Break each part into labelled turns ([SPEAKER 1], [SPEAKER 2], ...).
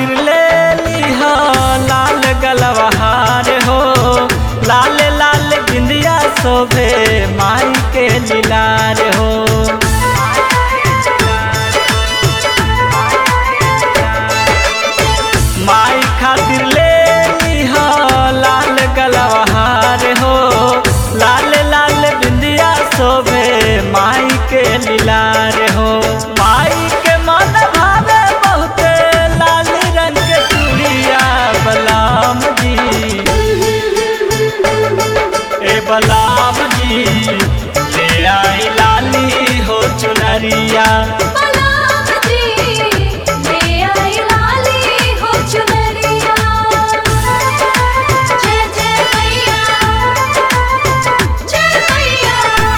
[SPEAKER 1] खातिर ले लीह लाल गलवहार हो लाल लाल बिंदिया शोभे माई के लीलार हो माई खातिर ले लीह लाल गलवहार हो लाल लाल बिंदिया शोभे माई के लीलार हो माई के मन भावे बहुते लाल रंग के चूड़िया बलाम जी ए बलाम जी ले आई लाली हो चुनरिया
[SPEAKER 2] बलाम जी ले आई लाली हो चुनरिया जय जय मैया जय मैया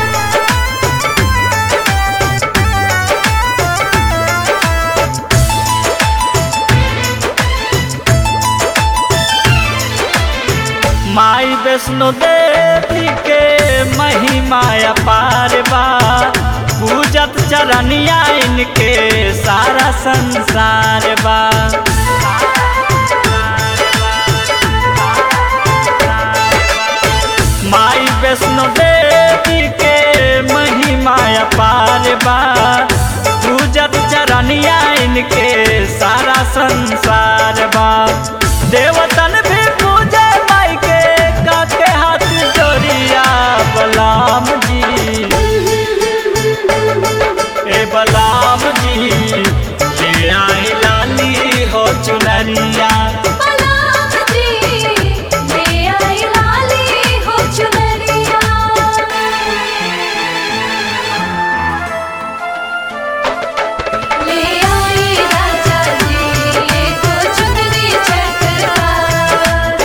[SPEAKER 1] माई वैष्णो देवी के महिमा अपार बा पूजत चरनिया इनके सारा संसार बा माई वैष्णो देवी के महिमा अपार बा पूजत चरनिया इनके सारा संसार बा देवतन भी पूजे माई के काके हाथ जोड़िया बलाम जी ए बलाम जी ले आई लाली हो चुनरिया
[SPEAKER 2] बलाम जी ले आई लाली हो चुनरिया ले आई राजा जी को चुनरी चटकार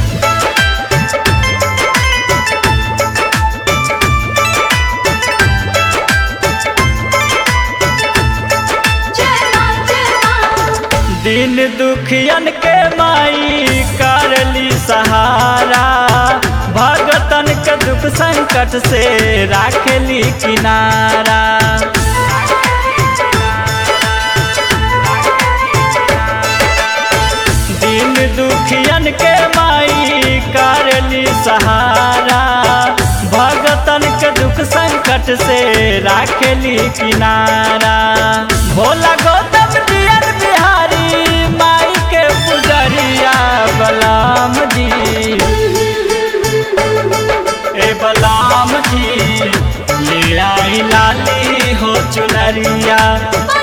[SPEAKER 2] जय मां जय मां
[SPEAKER 1] दिन दुखियन के माई करली सहारा भगतन के दुख संकट से राखली किनारा दिन दुखियन के माई करली सहारा भगतन के दुख संकट से राखली किनारा भोला गौतम दियर बिहारी माई के पुजरिया बलाम जी ए बलाम जी ले आई लाली हो चुनरिया